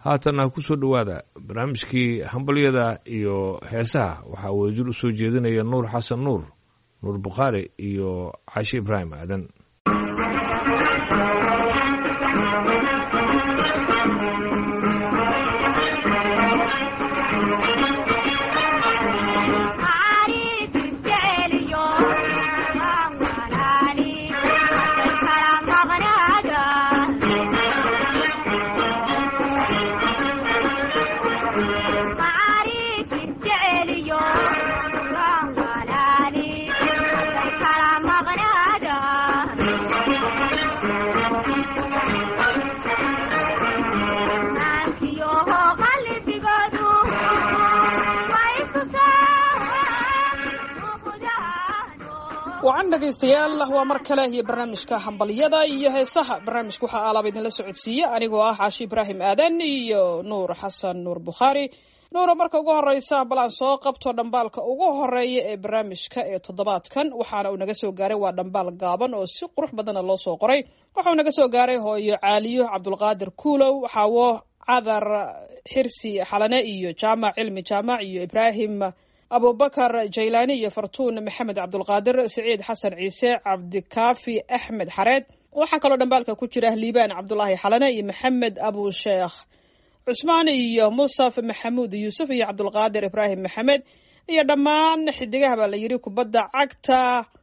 haatanna ku soo dhowaada barnaamijkii hambalyada iyo heesaha waxaa wadajir u soo jeedinaya nuur xasan nuur nuur bukhaari iyo cashi ibraahim aadan wacan dhegaystayaal waa mar kale iyo barnaamijka hambalyada iyo heesaha barnaamijka waxaa aalaaba idinla socodsiiye anigoo ah caashi ibraahim aadan iyo nuur xasan nuur bukhaari nuura marka ugu horeysa bal aan soo qabto dhambaalka ugu horeeya ee barnaamijka ee toddobaadkan waxaana uu naga soo gaaray waa dhambaal gaaban oo si qurux badana loo soo qoray waxauu naga soo gaaray hooyo caaliyo cabdulqaadir kuulow xaawo cadar xirsi xalane iyo jaamac cilmi jaamac iyo ibraahim abubakar jaylaani iyo fartuun maxamed cabdulqaadir siciid xasan ciise cabdikaafi axmed xareed waxaa kaloo dhambaalka ku jira liibaan cabdulaahi xalane iyo maxamed abusheekh cusmaan iyo musaf maxamuud yuusuf iyo cabdulqaadir ibraahim maxamed iyo dhammaan xidigaha baa la yidhi kubadda cagta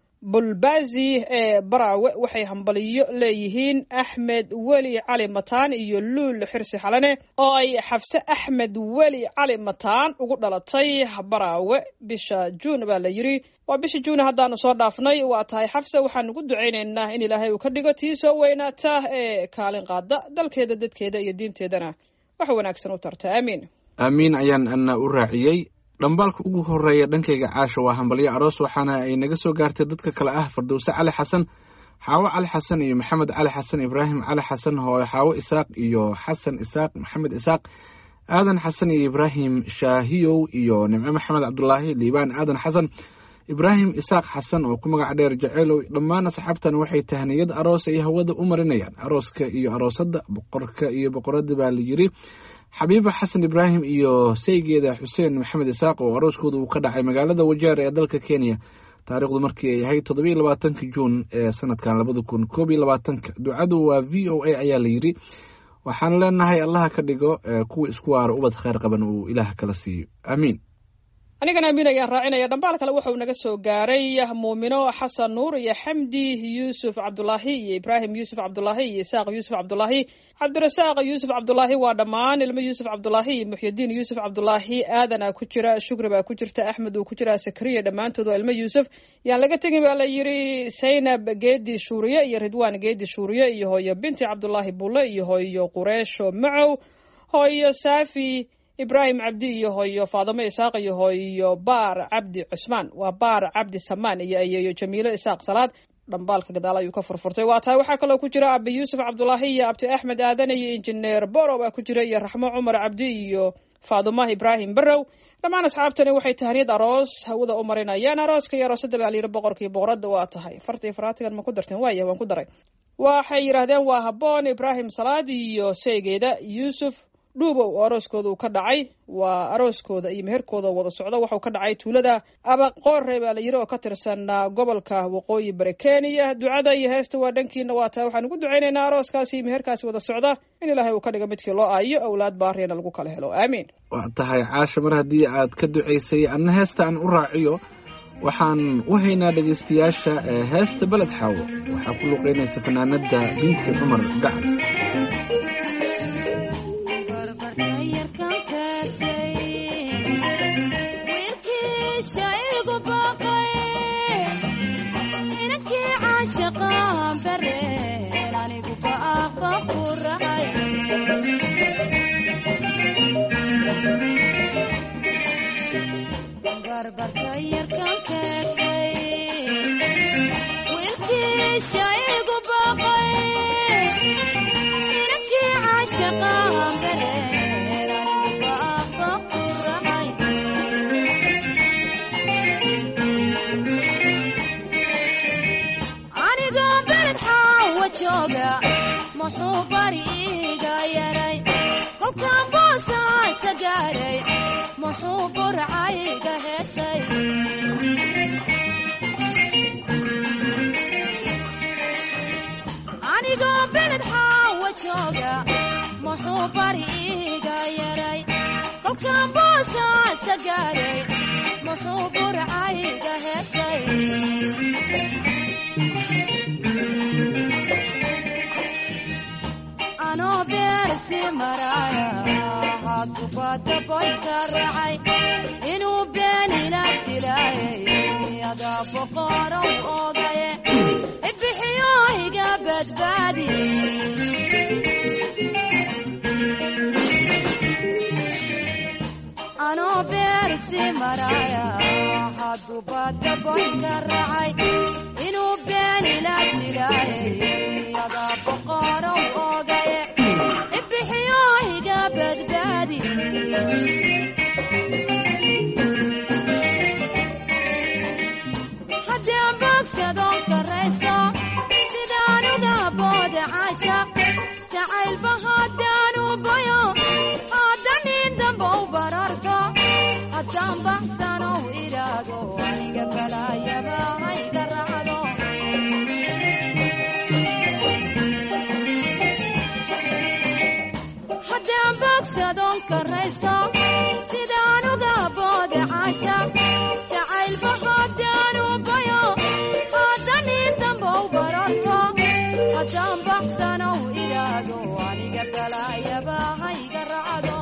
bulbazi ee baraawe waxay hambaliyo leeyihiin axmed weli cali mataan iyo luul xirsi xalane oo ay xafse axmed weli cali mataan ugu dhalatay baraawe bisha juun baa la yidhi waa bisha juun haddaanu soo dhaafnay waa tahay xafse waxaan ugu ducaynaynaa in ilaahay uu ka dhigo tii soo weynaata ee kaalin qaada dalkeeda dadkeeda iyo diinteedana wax wanaagsan u tarta aamiin aamiin ayaan ana u raaciyey dhambaalka ugu horeeya dhankayga caasha waa hambalyo aroos waxaana ay naga soo gaartay dadka kale ah fardowse cali xasan xaawo cali xasan iyo maxamed cali xasan ibraahim cali xasan hooyo xaawo isaaq iyo xasan isaaq maxamed isaaq aadan xasan iyo ibraahim shaahiyow iyo nimco maxamed cabdulaahi liibaan aadan xasan ibraahim isaaq xasan oo ku magac dheer jeceelow dhammaan asxaabtan waxay tahniyad aroos ay hawada u marinayaan arooska iyo aroosadda boqorka iyo boqoradda baa la yidhi xabiiba xasan ibraahim iyo saygeeda xuseen maxamed isaaq oo arooskooda uu ka dhacay magaalada wajeer ee dalka kenya taariikhdu markii ay ahayd toddobiiyo labaatanka juun ee sanadkan labada kun koob iyo labaatanka ducadu waa v o a ayaa la yidhi waxaan leenahay allaha ka dhigo kuwa isku waaro ubad kheyr qaban uu ilaah kala siiyo aamiin anigana amiin ayaan raacinaya dhambaal kale wuxuu naga soo gaaray muumino xasan nuur iyo xamdi yuusuf cabdulaahi iyo ibraahim yuusuf cabdulaahi iyo isaaq yuusuf cabdulaahi cabdirasaaq yuusuf cabdulaahi waa dhammaan ilmo yuusuf cabdulaahi iyo muxyidiin yuusuf cabdulaahi aadana ku jira shukri baa ku jirta axmed uu ku jira sakriya dhammaantood waa ilmo yuusuf yaan laga tegin baa la yidhi saynab geedi shuuriye iyo ridwaan geedi shuuriye iyo hooyo binti cabdulaahi bulle iyo hooyo qureesho macow hooyo saafi ibraahim cabdi iyo hooyo faadamo isaaq iyo hooyo baar cabdi cusmaan waa baar cabdi samaan iyo ayeeyo jamiilo isaaq salaad dhambaalka gadaal ayuu ka furfurtay waa tahay waxaa kaloo ku jira abi yuusuf cabdulaahi iyo abti axmed aadan iyo injineer boro baa ku jira iyo raxmo cumar cabdi iyo faaduma ibraahim barow dhammaan asxaabtani waxay tahniyad aroos hawada u marinayaan arooska iyo aroosada baa layidhi boqorkii boqoradda waa tahay farta iyo faraatigan ma ku darteen waaya waan ku daray waxay yidhaahdeen waa habboon ibraahim salaad iyo seegeeda yuusuf dhuubow oo arooskooda uu ka dhacay waa arooskooda iyo meherkooda wada socda waxau ka dhacay tuulada abaqoore baa la yidhi oo ka tirsan gobolka waqooyi bari kenya ducada iyo heesta waa dhankiina waa tahay waxaan ugu ducaynaynaa arooskaasi iyo meherkaasi wada socda in ilaahay uu ka dhiga midkii loo aayo awlaad baariyana lagu kala helo aamiin waa tahay caasha mar haddii aad ka ducaysay anna heesta aan u raaciyo waxaan u haynaa dhegaystayaasha heesta beled xaawo waxaa ku luqeynaysa fanaanada binti cumar gacal burcayga heesay anigoo beled xaawa jooga muxuu bari iiga yaray kolkaan boosaasa gaaray muxuu burcayga heesay anoo beersi maraaya hadubada boyka racay inuu beenila jilaayay adaa boqorow ogaye ibixiyo iga badbaadi anoo beersi maraaya hadubada boyka racay inuu beenila jilaayay adaa boqorow ogaye ibixiyo iga badbaadi haddaan boogsadoon karaysto sidaan uga boodacaysa jacaylba haddaan u bayo haddan in dambow bararto haddaan baxsanow idhaado aniga balaayaba hayga raacdo haddaan boogsadoon karaysto sidaan uga boodacaysa jacaylba haddaan u bayo haddan in dambow bararto haddaan baxsanow idhaado aniga balaayaba hayga raacdo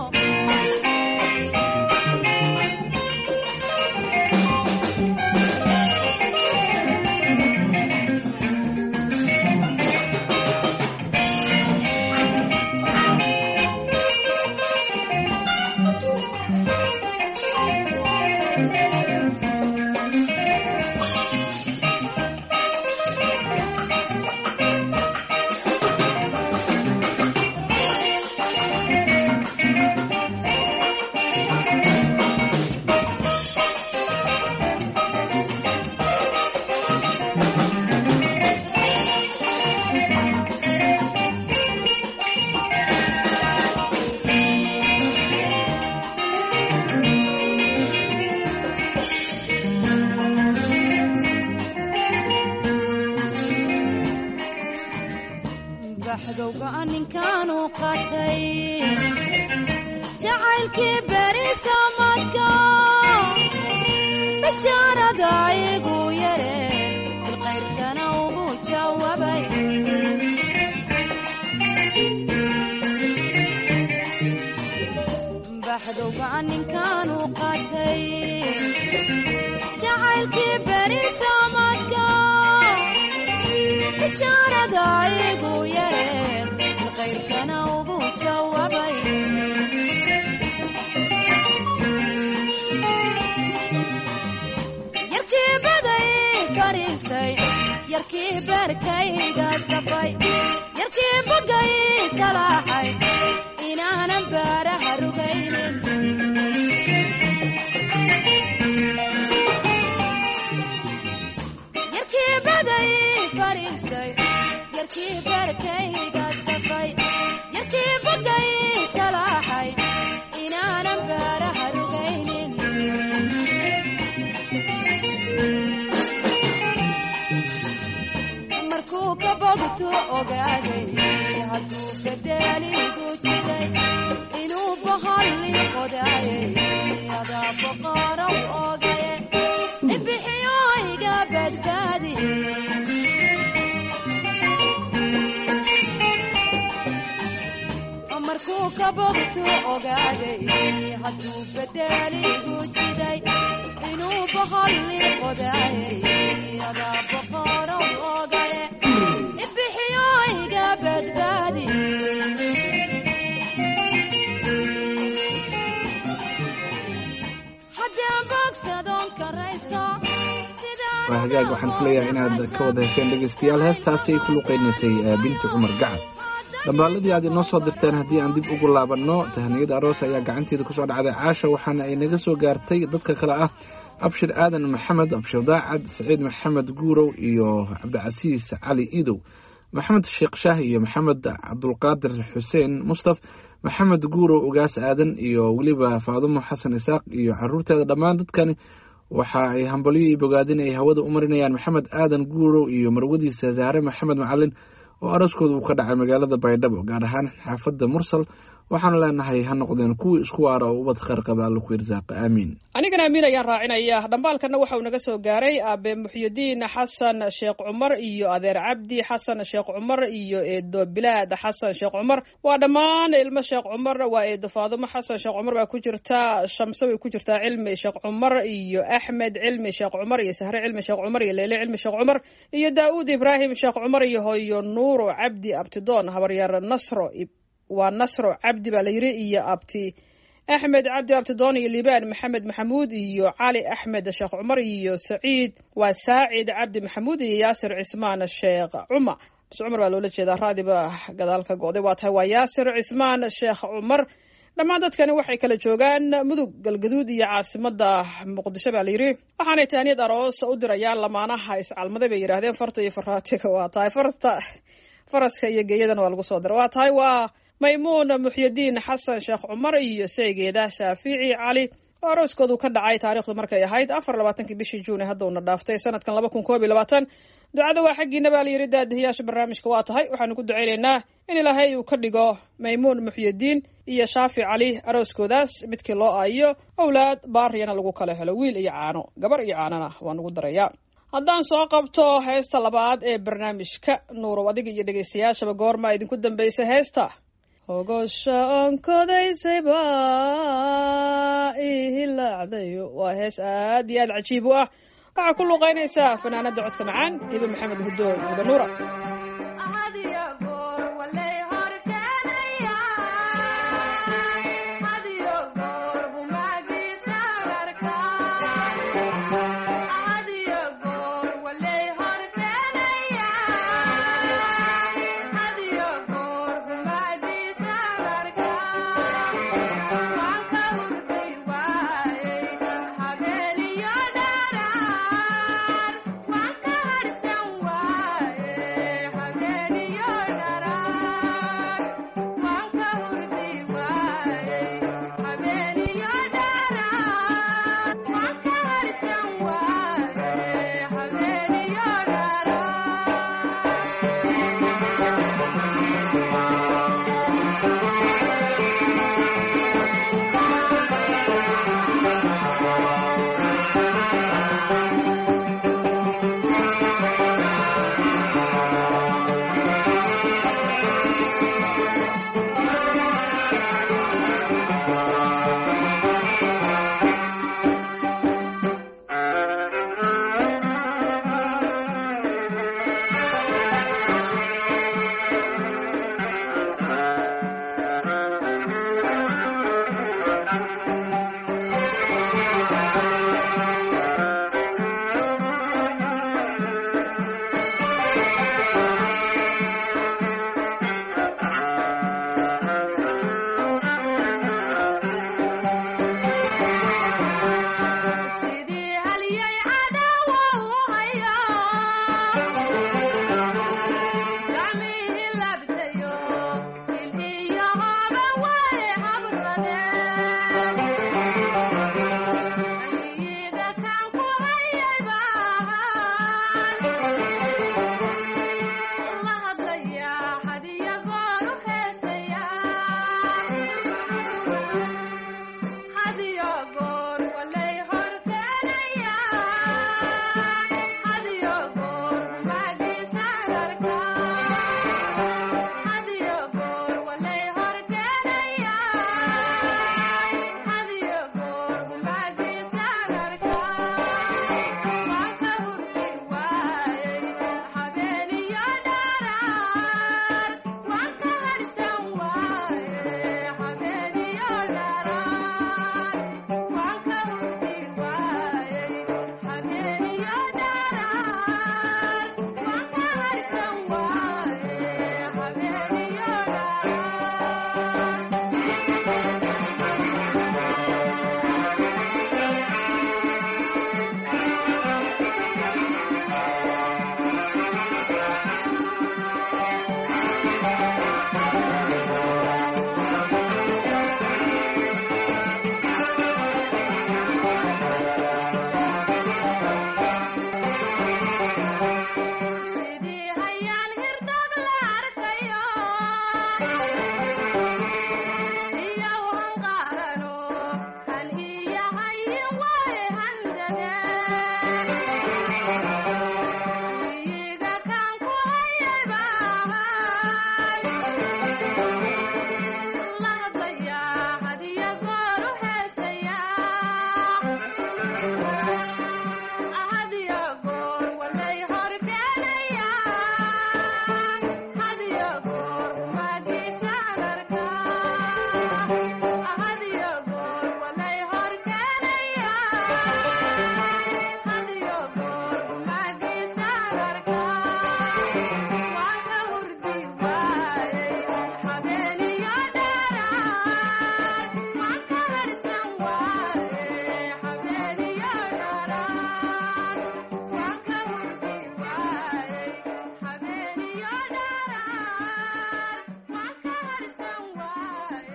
baxdowga ninkaanu qatay jacaylkii berisa madka bashaarada igu yare bilqayrkana ugu jawaabay baxdowga ninkaanu qatay jacaylkii berisa madka bishaarada igu yareen bilqayrkana ugu jawaabay yarkii baday fariistay yarkii beerkayga safay yarkii bagay salaaxay inaanan baaraha rugaynin yarkii baday fariistay yarkii beerkayga safay yarkii bagay salaaxay inaanan baaraha rugaynin markuu ka bogtu ogaaday hadduu bedeligu jiday inuu bahalli qodaayay adaa boqorow ogaye ibixiyo iga badbaadi markuu ka bogtu ogaaday hadduu bedeligu jiday inuu bahalli qodaayay adaa boqorow ogaye ibixiyo iga badbaadi haddaan bogsadoon karaysto waa hagaag waxaan filayaa inaad ka wada hesheen dhegaystayaal heestaasi ay ku luqaynaysay eh, binti cumar gacan dhambaaladii aad inoo soo dirteen haddii aan dib ugu laabanno tahniyada aroos ayaa gacanteeda kusoo dhacday caasha waxaana ay naga soo gaartay dadka kale ah abshir aadan maxamed abshir daacad saciid maxamed guurow iyo cabdicasiis cali iidow maxamed sheekh shaah iyo maxamed cabdulqaadir xuseen mustaf maxamed guurow ugaas aadan iyo weliba faadumo xasan isaaq iyo caruurteeda dhammaan dadkani waxa ay hambalyo iyo bogaadin ay hawada u marinayaan maxamed aadan guurow iyo marwadiisa saare maxamed macalin oo araskooda uu ka dhacay magaalada baydhabo gaar ahaan xaafadda mursal waxaanu leenahay ha noqdeen kuwii isku waara oo ubad kheyr qaba alla ku irsaaqa aamiin anigana amiin ayaan raacinaya dhambaalkana waxa uu naga soo gaaray aabe muxyidiin xasan sheekh cumar iyo adeer cabdi xasan sheekh cumar iyo eedo bilaad xasan sheekh cumar waa dhammaan ilmo sheekh cumar waa eedo faadumo xasan sheekh cumar baa ku jirta shamse way ku jirtaa cilmi sheekh cumar iyo axmed cilmi sheekh cumar iyo sahre cilmi sheekh cumar iyo leyle cilmi sheekh cumar iyo daa'uud ibraahim sheekh cumar iyo hoyo nuuro cabdi abtidoon habaryar nasro waa nasro cabdi baa la yidhi iyo abti axmed cabdi abtidoon iyo liibaan maxamed maxamuud iyo cali axmed sheekh cumar iyo saciid waa saacid cabdi maxamuud iyo yaasir cismaan sheekh cumar bas cumar baa loola jeedaa raadiba gadaal ka go'day waa tahay waa yaasir cismaan sheekh cumar dhammaan dadkani waxay kala joogaan mudug galgaduud iyo caasimada muqdisho baa layidhi waxaanay taaniyad aroos u dirayaan lamaanaha iscalmaday bay yidhaahdeen farta iyo faraatiga waa tahay farta faraska iyo geeyadana waa lagu soo dira waa tahay waa maymuun muxyidiin xasan sheekh cumar iyo saygeeda shaafici cali oo arooskoodu ka dhacay taarikhdu markay ahayd afar labaatankii bishii juuni haddauna dhaaftay sanadkan laba kun koob iyo labaatan ducada waa xaggiina baa layidhi daadihiyaasha barnaamijka waa tahay waxaanu ku ducaynaynaa in ilaahay uu ka dhigo maymuun muxyidiin iyo shaafi cali arooskoodaas midkii loo aayo owlaad baariyana lagu kala helo wiil iyo caano gabar iyo caanona waa nugu daraya haddaan soo qabto heesta labaad ee barnaamijka nuurow adiga iyo dhegaystayaashaba goormaa idinku dambaysa heesta hogosha onkodaysay baa ihilaacdayo waa hees aad iyo aad cajiib u ah waxaa ku luuqaynaysaa fanaanada codka macaan hibe maxamed hudoon hibe nuura Habeen iyo dharar waan ka harsan waaye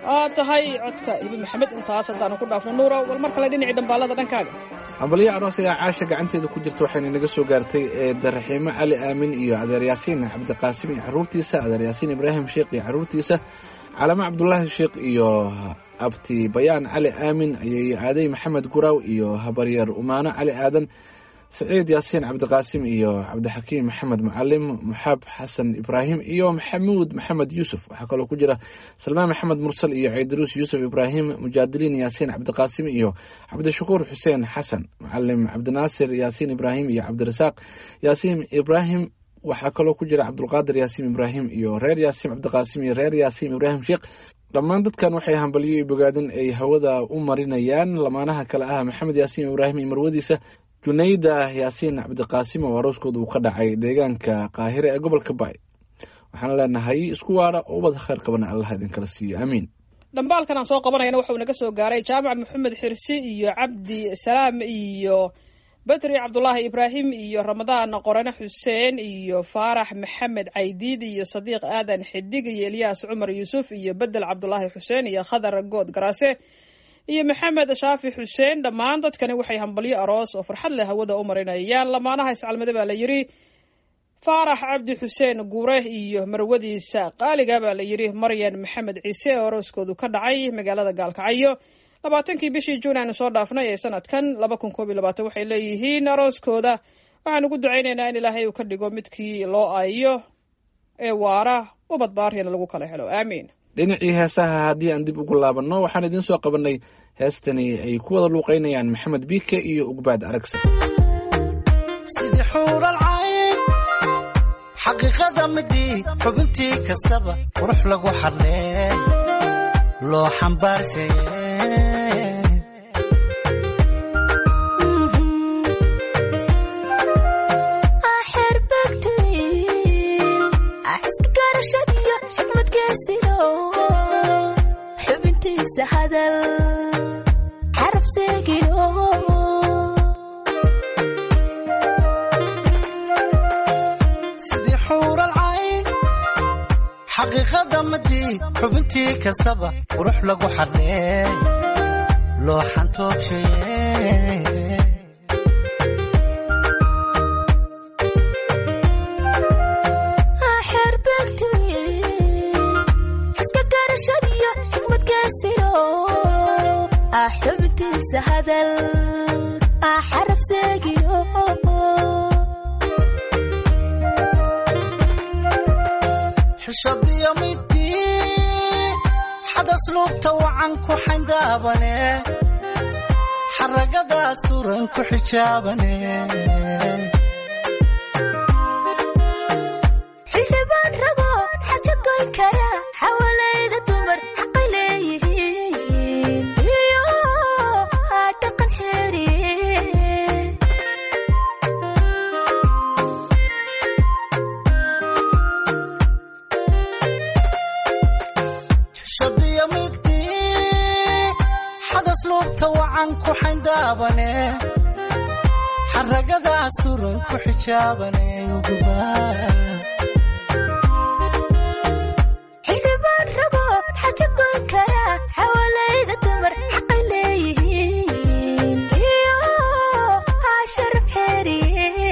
aa tahay codka ibi maxamed intaas haddaanu ku dhaafno nuuro wal mar kale dhinacii dhambaalada dhankaaga hambalyo aroos ayaa caasha gacanteeda ku jirta waxayna naga soo gaartay eedda raxiimo cali aamin iyo adeer yaasiin cabdiqaasim iyo caruurtiisa adeer yaasiin ibraahim sheekh iyo caruurtiisa calamo cabdulaahi sheekh iyo abti bayaan cali aamin ayay aaday maxamed guraaw iyo habaryar umaano cali aadan saciid yaasiin cabdiqaasim iyo cabdixakiim maxamed mucalim muxaab xasan ibraahim iyo maxamuud maxamed yuusuf waxaa kaloo ku jira salmaan maxamed mursal iyo ciidaruus yuusuf ibraahim mujaadiliin yaasiin cabdiqaasim iyo cabdishakuur xuseen xasan mucalim cabdinaasir yaasiin ibraahim iyo cabdirasaaq yaasiin ibraahim waxaa kaloo ku jira cabdulqaadir yaasiin ibraahim iyo reer yaasiin cabdiqaasim iyo reer yaasiin ibraahim sheekh dhammaan dadkan waxay hambalyo iyo bogaadin ay hawada u marinayaan lamaanaha kale ah maxamed yaasiin ibraahim iyo marwadiisa junayda yaasiin cabdiqaasim oo arooskooda uu ka dhacay deegaanka qaahire ee gobolka baay waxaan leenahay isku waara oo ubad khayr qabana allah idinkala siiyo aamiin dhambaalkan aan soo qabanayana wuxuu naga soo gaaray jaamac maxamed xirsi iyo cabdi salaam iyo bedri cabdulaahi ibraahim iyo ramadaan qorane xuseen iyo faarax maxamed caydiid iyo sadiiq aadan xidig iyo elyaas cumar yuusuf iyo bedel cabdulaahi xuseen iyo khadar good garaase iyo maxamed shaafi xuseen dhammaan dadkani waxay hambalyo aroos oo farxad leh hawada u marinayaan lamaanaha iscalmada baa la yidhi faarax cabdi xuseen guure iyo marwadiisa qaaliga baa la yidhi maryan maxamed ciise oo arooskoodu ka dhacay magaalada gaalkacyo labaatankii bishii juun aanu soo dhaafnay ee sanadkan laba kun koob iyo labaatan waxay leeyihiin arooskooda waxaan ugu ducaynaynaa in ilaahay uu ka dhigo midkii loo aayo ee waara ubad baariyana lagu kala helo aamiin dhinacii heesaha haddii aan dib ugu laabanno waxaan idiin soo qabannay heestani ay ku wada luuqaynayaan maxamed biike iyo ugbaad aragsa sidii xuural cayn xaqiiqada midii xubintii kastaba qurux lagu xadlee loo xambaarshaye xubintiisa hadal xaraf seegino sidii xuural cayn xaqiiqada midii xubintii kastaba qurux lagu xadlee loo xantoogshaye xubintiisa hadal xaraf seegino xishadiyo midii xadas luubta wacan ku xayndaabane xaragadaas turan ku xijaabane xildhibaan rago xaja goyn kara xawalayda dumar xaqay leeyihiin iyo dhaqan xeeriye xishadiyo midii xadas luubta wacan ku xayndaabane xaragadaas turan ku xijaabane ugubaa xildhibaan rago xaja goyn kara xawalayda dumar xaqay leeyihiin iyo sharaf xeeriye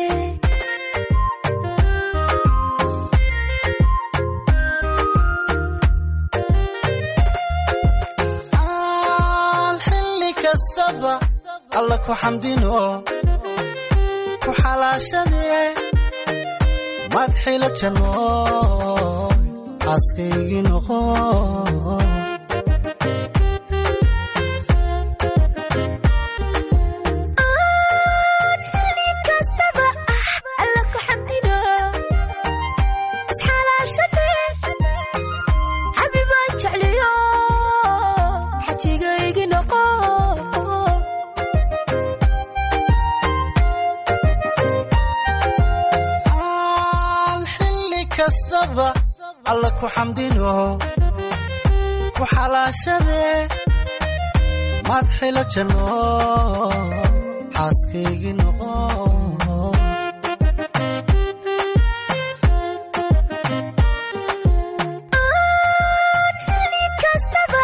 aan xilli kastaba alla ku xamdino ku xalaashadee madxila janno xaaskaygii noqo kastaba ah alla ku xamdino isxalaashade xabibaan jecliyo xajigaygi noqo aan xilli kastaba alla ku xamdino ku xalaashadee madxila janno xaaskaygii noqo kastaba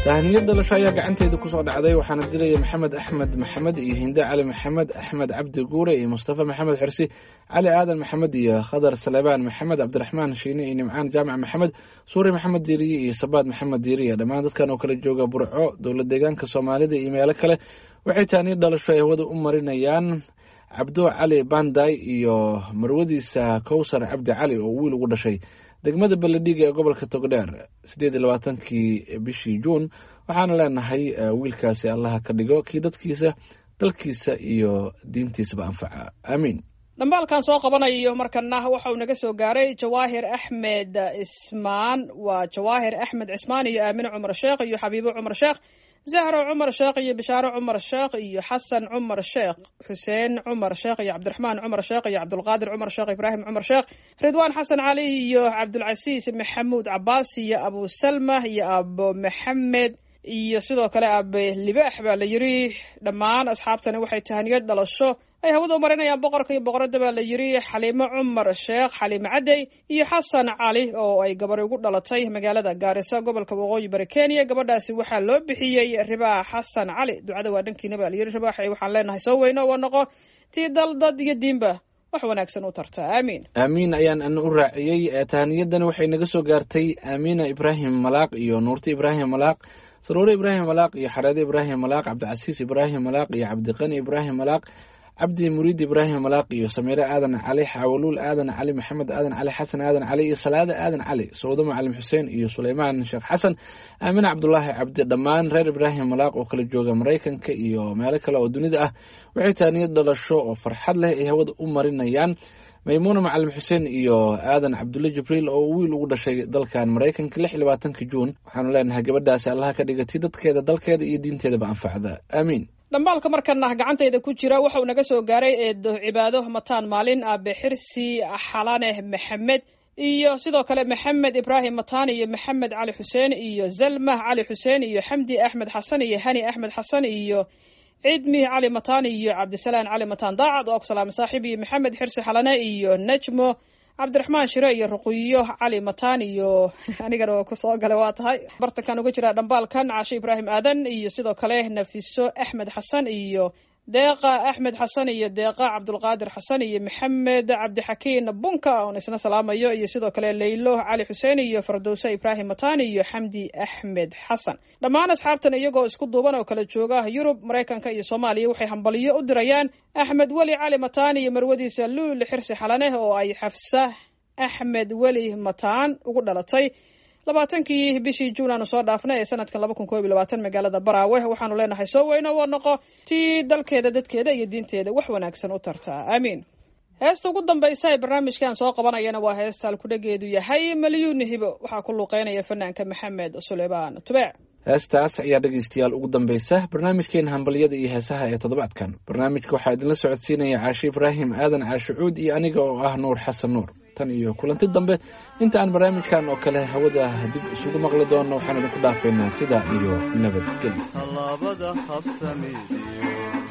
tahaniyad dhalasho ayaa gacanteeda kusoo dhacday waxaana diraya maxamed axmed maxamed iyo hinde cali maxamed axmed cabdi guure iyo mustafa maxamed xirsi cali aadan maxamed iyo khadar salebaan maxamed cabdiraxmaan shiine iyo nimcaan jaamac maxamed suuri maxamed diiriye iyo sabaad maxamed diiriye dhammaan dadkan oo kala jooga burco dowlad deegaanka soomaalida iyo meelo kale waxay tahaniyad dhalasho ay hawada u marinayaan cabdo cali banday iyo marwadiisa kowsar cabdi cali oo wiil ugu dhashay degmada beledhiga ee gobolka togdheer sideed iyo labaatankii bishii juun waxaana leenahay wiilkaasi allaha ka dhigo kii dadkiisa dalkiisa iyo diintiisaba anfaca aamiin dhambaalkan soo qabanayo markana waxa uu naga soo gaaray jawaahir axmed ismaan waa jawaahir axmed cismaan iyo aamine cumar sheekh iyo xabiibo cumar sheekh zahro cumar sheekh iyo bishaaro cumar sheekh iyo xasan cumar sheekh xuseen cumar sheekh iyo cabdiraxmaan cumar sheekh iyo cabdulqaadir cumar sheekh ibraahim cumar sheekh ridwaan xasan cali iyo cabdulcasiis maxamuud cabaas iyo abu salma iyo abo maxamed iyo sidoo kale abe libaax baa la yiri dhammaan asxaabtani waxay tahaniyad dhalasho ay hawada u marinayaan boqorka iyo boqoradda baa la yiri xaliimo cumar sheekh xaliimo cadey iyo xasan cali oo ay gabari ugu dhalatay magaalada gaarisa gobolka waqooyi bari kenya gabadhaasi waxaa loo bixiyey ribaax xasan cali ducada waa dhankiina baa la yiri ribaax waxaan leenahay soo weyno waa noqo tii dal dad iyo diinba wax wanaagsan u tarta aamiin aamiin ayaan ana u raaciyey tahaniyadani waxay naga soo gaartay aamiina ibraahim malaaq iyo nuurti ibraahim malaaq saruure ibraahim malaaq iyo xareede ibraahim malaaq cabdicasiis ibraahim malaaq iyo cabdiqani ibraahim malaaq cabdi muriid ibraahim malaaq iyo samiire aadan cali xaawaluul aadan cali maxamed aadan cali xasan aadan cali iyo salaade aadan cali sawdo macalim xuseen iyo suleymaan sheekh xasan aamine cabdulaahi cabdi dhammaan reer ibraahim malaaq oo kala jooga maraykanka iyo meelo kale oo dunida ah waxay taaniyad dhalasho oo farxad leh ay hawada u marinayaan maymuuna macalim xuseen iyo aadan cabdulle jibriil oo wiil ugu dhashay dalkan maraykanka lix iyo labaatanka juun waxaanu leenahay gabadhaasi allaha ka dhigatay dadkeeda dalkeeda iyo diinteedaba anfacda aamiin dhambaalka markana gacantayda ku jira waxa uu naga soo gaaray eedo cibaado mataan maalin aabe xirsi xalaneh maxamed iyo sidoo kale maxamed ibraahim mataan iyo maxamed cali xuseen iyo zalmah cali xuseen iyo xamdi axmed xasan iyo hani axmed xasan iyo cidmi cali mataan iyo cabdisalaan cali mataan daacad oo salaame saaxiib iyo maxamed xirsi xalane iyo najmo cabdiraxmaan shire iyo ruqiyo cali mataan iyo anigana waa kusoo gala waa tahay bartankan uga jira dhambaalkan caashe ibraahim aadan iyo sidoo kale nafiso axmed xasan iyo deeqa axmed xasan iyo deeqa cabdulqaadir xasan iyo maxamed cabdixakiin bunka oon isna salaamayo iyo sidoo kale leylo cali xuseen iyo fardowse ibraahim mataan iyo xamdi axmed xasan dhammaan asxaabtan iyagoo isku duuban oo kala jooga yurub maraykanka iyo soomaaliya waxay hambaliyo u dirayaan axmed weli cali mataan iyo marwadiisa luul xirsi xalaneh oo ay xafsa axmed weli mataan ugu dhalatay labaatankii bishii juun aanu soo dhaafnay ee sanadkan laba kun koob iyo labaatan magaalada baraawe waxaanu leenahay soo weyno waa noqo tii dalkeeda dadkeeda iyo diinteeda wax wanaagsan u tartaa aamiin heesta ugu dambaysa ee barnaamijkan soo qabanayana waa heesta alkudhageedu yahay malyuun hibo waxaa ku luuqeynaya fanaanka maxamed suleymaan tubeec heestaas ayaa dhegaystayaal ugu dambaysa barnaamijkeena hambalyada iyo heesaha ee toddobaadkan barnaamijka waxaa idinla socodsiinaya caashe ibraahim aadan caashicuud iyo aniga oo ah nuur xasan nuur tan iyo kulanti dambe inta aan barnaamijkan oo kale hawada dib isugu maqli doonno waxaan idinku dhaafeynaa sidaa iyo nabadgelyo tallaabada habsamidiyo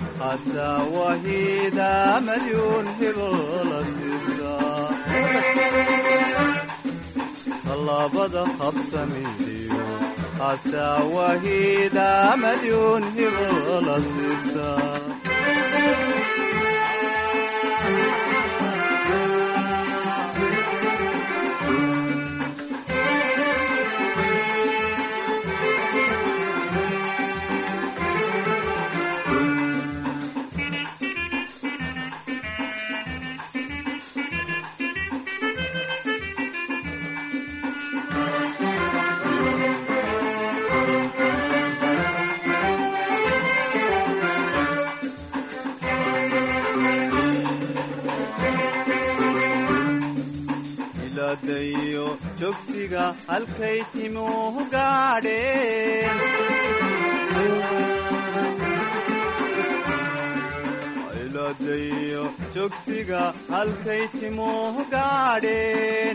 hataa wahida malyuun hibola siisa tallaabada habsamidiyo hataa wahida malyuun hibola siisa iladayo jogsiga halkay timuhu gaadheen iladayo jogsiga halkay timuhu gaadheen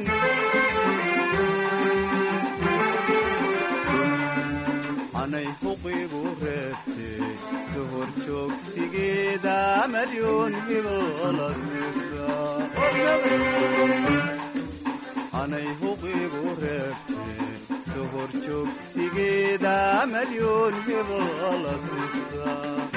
anay huqigu reebtay duhur joogsigeeda malyuun hibola siisa anay huqigu reebtay duhur joogsigeeda مليون هبة لصيصة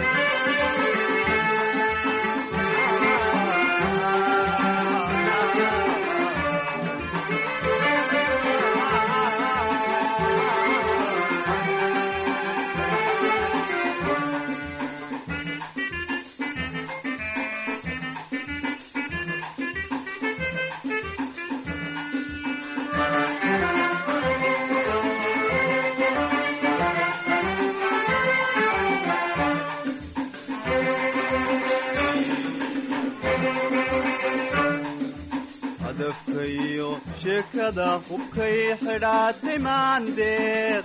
hadafkayo sheekada hubkay xidhaatay maandeeq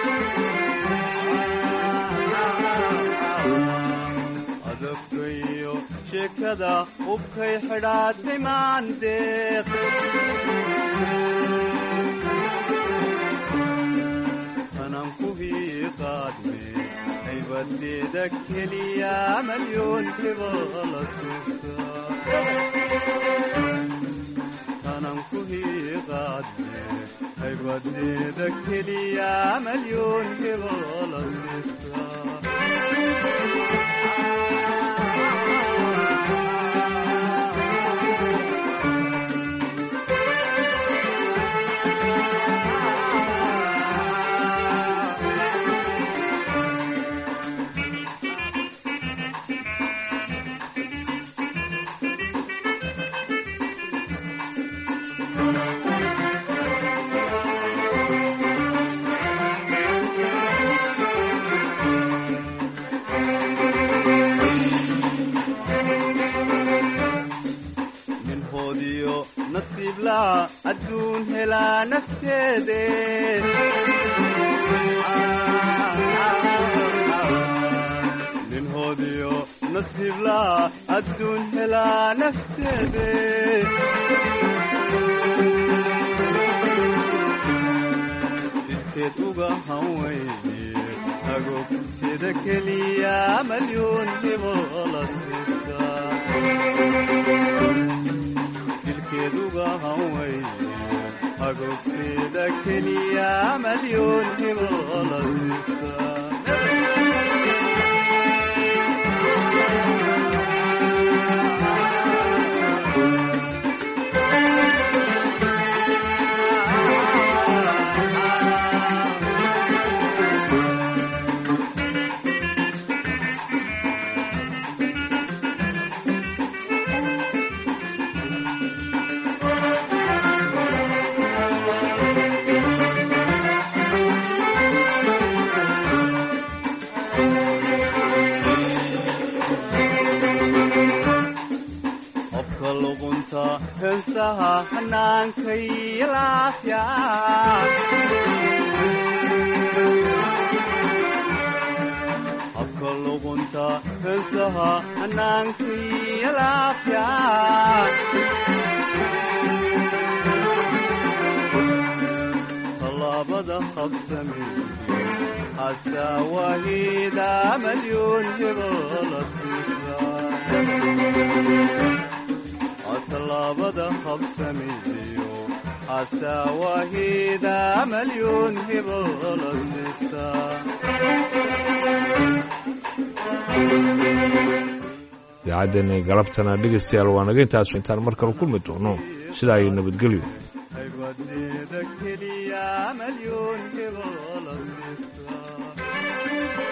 hadafkayo sheekada hubkay xidhaatay maandeeq tanan ku hiiqaadme haybadeeda keliya malyoon hiba la siista tanan ku hiiqaadne haybadeeda keliya malyoon hiba la siista nin hoodiyo nasiib laa adduun helaa nafteede nin hoodiyo nasiib laa adduun helaa nafteede jidkeed uga hanweyne agogteeda keliya malyoon hibo la siistaa dilkeeduga hanweyne agogteeda keliya malyoon hibo la siista qofka luqunta heensaha hannaankay laafya qofka luqunta heensaha hannaankay laafya tallaabada qabsameeye xasaa wahiida malyoon hibo la siistaa tallaabada qabsameeyo xasaa wahiida malyoon hibo la siistaa idaacaddeeni galabtana dhegaystayaal waa naga intaas intaan mar kale kulmi doono sidaa iyo nabadgelyo haybadeeda keliya malyoon hibo la siistaa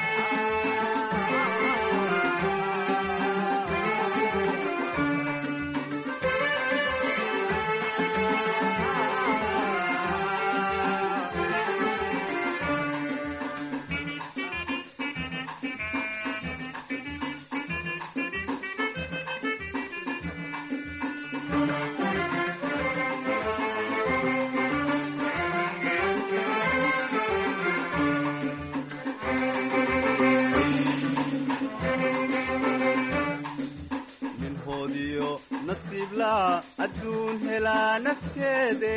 nin hoodiyo nasiib laa adduun helaa nafteede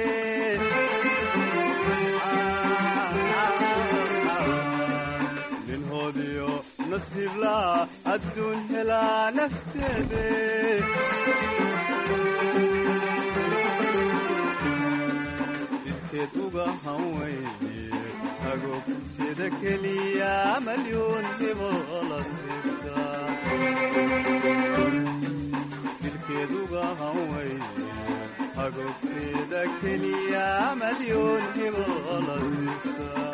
nin hoodiyo nasiib laa adduun helaa nafteede jidkeed uga hanweyne hagogtida keliya malyuun hibola siista dilkeeduga hanway hagogtida keliya malyuun hibola siista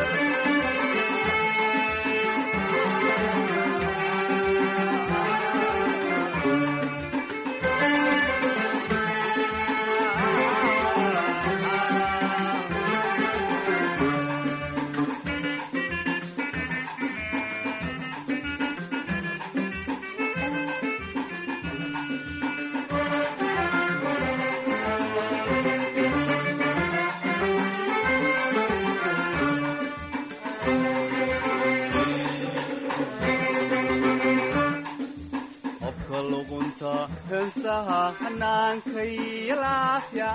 qofka luqunta heensaha hanaanka iyo laafya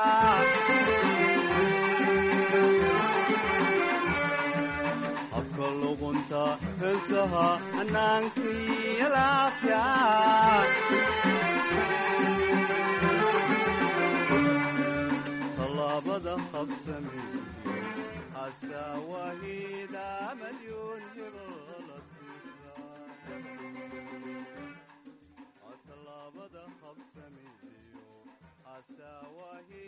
habka luqunta heensaha hanaanka iyo laafya tallaabada qabsameeyo xasaa wahiida malyuun hibola siisa tallaabada qabsameeyo xasaa wahiida